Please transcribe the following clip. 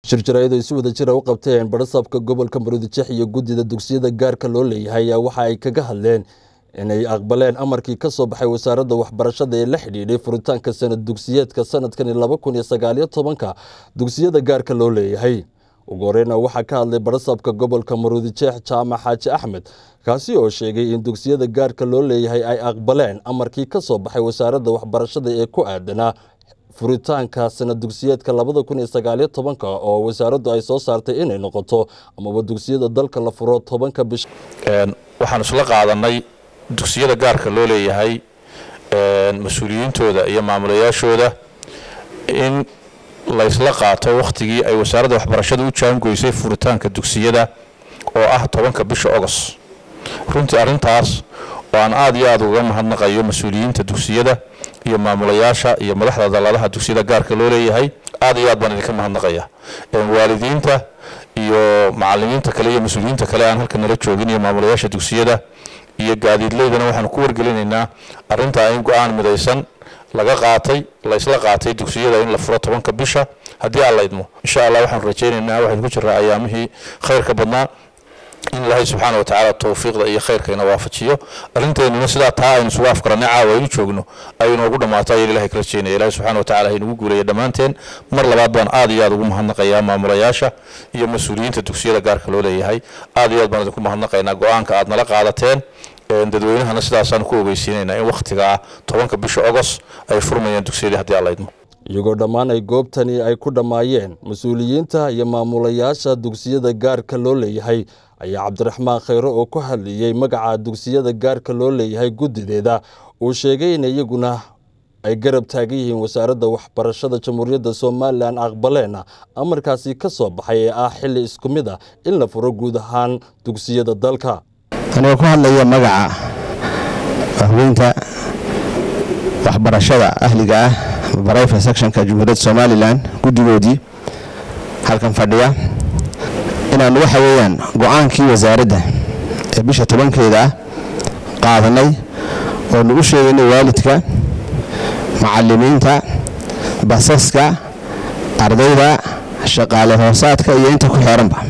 shir jaraa'id ay si wada jira u qabteen barasaabka gobolka maroodijeex iyo guddida dugsiyada gaarka loo leeyahay ayaa waxa ay kaga hadleen inay aqbaleen amarkii ka soo baxay wasaaradda waxbarashada ee la xidhiidhay furitaanka sanad dugsiyeedka sanadkani laba kun iyo sagaaliyo tobanka dugsiyada gaarka loo leeyahay ugu horeyna waxaa ka hadlay barasaabka gobolka maroodijeex jaamac xaaji axmed kaasi oo sheegay in dugsiyada gaarka loo leeyahay ay aqbaleen amarkii ka soo baxay wasaaradda waxbarashada ee ku aadanaa furitaanka sanad dugsiyeedka labada kun iyo sagaaliyo tobanka oo wasaaraddu ay soo saartay inay noqoto amaba dugsiyada dalka la furo tobanka bisha waxaan isla qaadanay dugsiyada gaarka loo leeyahay mas-uuliyiintooda iyo maamulayaashooda in laysla qaato wakhtigii ay wasaaradda waxbarashada u jaangoysay furitaanka dugsiyada oo ah tobanka bisha ogos runtii arrintaas oo aan aad iyo aad uga mahadnaqayo mas-uuliyiinta dugsiyada iyo maamulayaasha iyo madaxda dalaalaha dugsiyada gaarka loo leeyahay aad iyo aad baan idinka mahadnaqaya waalidiinta iyo macalimiinta kale iyo mas-uuliyiinta kale aan halka nala joogin iyo maamulayaasha dugsiyada iyo gaadiidleydana waxaanu ku wargelinaynaa arrintaa in go-aan midaysan laga qaatay laysla qaatay dugsiyada in la furo tobanka bisha haddii aan la idmo insha allah waxaanu rajaynaynaa waxaynu ku jiraa ayaamihii khayrka badnaa in ilaahay subxaana watacaala towfiiqda iyo khayrka ina waafajiyo arrinteennuna sidaa taa aynu isugu afkaranay caawa aynu joogno ay inoogu dhammaato ayaan ilahay kala jeynaya ilahay subxana watacala haynugu guulaya dhammaanteen mar labaad baan aad iyo aad ugu mahadnaqayaa maamulayaasha iyo mas-uuliyiinta dugsiyada gaarka loo leeyahay aad iyo aad baan idinku mahadnaqaynaa go-aanka aad nala qaadateen dadweynahana sidaasaanu ku ogeysiinaynaa in wakhtigaa tobanka bisha ogos ay furmayaan dugsiyadii haddii aan la idmo iyagoo dhammaan ay goobtani ay ku dhammaayeen mas-uuliyiinta iyo maamulayaasha dugsiyada gaarka loo leeyahay ayaa cabdiraxmaan khayre oo ku hadlayey magaca dugsiyada gaarka loo leeyahay guddideeda uu sheegay in iyaguna ay garab taagan yihiin wasaaradda waxbarashada jamhuuriyadda somalilan aqbaleena amarkaasi ka soo baxay ee ah xilli isku mid ah in la furo guud ahaan dugsiyada dalka anigoo ku hadlaya magaca haweynta waxbarashada ahliga ah barayfa sectionka jamhuuriyadda somalilan guddigoodii halkan fadhiya inaanu waxa weeyaan go-aankii wasaaradda ee bisha tobankeeda ah qaadanay oo nagu sheegaynay waalidka macalimiinta basaska ardayda shaqaale hoosaadka iyo inta ku xeeranba